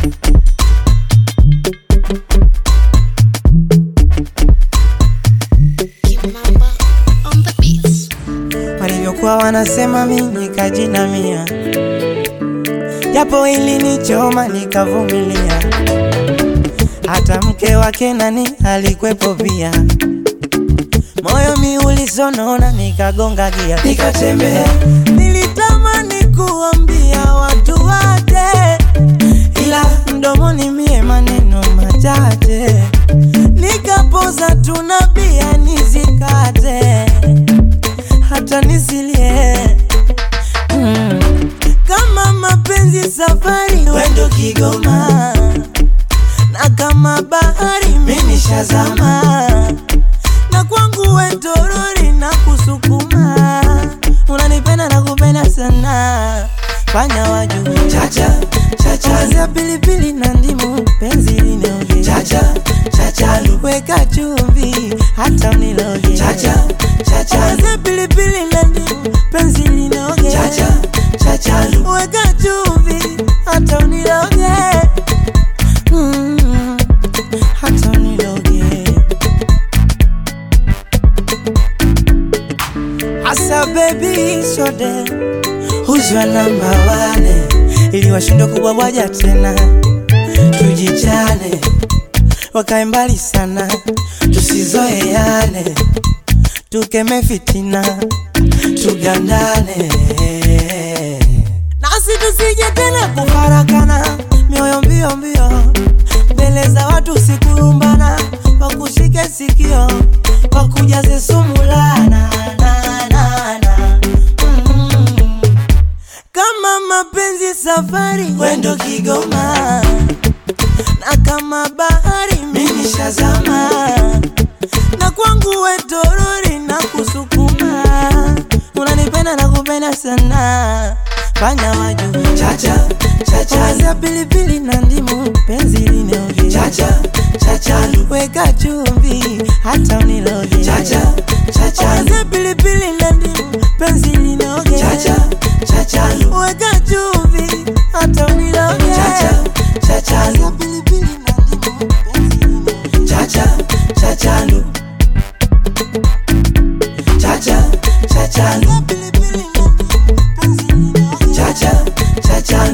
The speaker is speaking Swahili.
Kimamba on the beats. walivyokuwa wanasema mi nikajinamia, japo ilinichoma nikavumilia. Hata mke wake nani alikwepo pia, moyo mi ulisonona, nikagonga gia, nikatembea. Nilitamani kuambia watu waje, ila mdomoni mie maneno machache, nikapoza tunabia nizikate hata nisilie mm. Kama mapenzi safari wendo Kigoma, na kama bahari mimi shazama, na kwangu wetorori na kusukuma, unanipenda na kupenda sana, fanya wajue chacha chacha za pilipili na ndimu, penzi linoge chacha chacha, weka chumvi hata uniloge chacha chacha za pilipili na ndimu, penzi linoge chacha chacha, weka chumvi hata uniloge mm, hata uniloge Asa baby shode huzwa namba wane ili washindwe kubwabwaja tena, tujichane wakae mbali sana, tusizoeane, tukeme fitina, tugandane nasi tusije tena kufarakana, mioyo mbio mbio mbele za watu, sikurumbana, wakushike sikio, wakujaze sumu lana na, na, na. Mm. Kama mapenzi safari wendo Kigoma, na kama bahari mimi shazama, na kwangu wetorori na kusukuma, unanipenda na kupenda sana, fanya wajue chacha chacha za pilipili na ndimu, penzi linoge chacha chacha, weka chumvi hata uniloge chacha chacha za pilipili na ndimu, penzi linoge chacha chacha, weka chumvi hata uniloge chacha chacha za pilipili na ndimu, penzi linoge chacha chacha chacha chacha za pilipili na ndimu, penzi linoge chacha chacha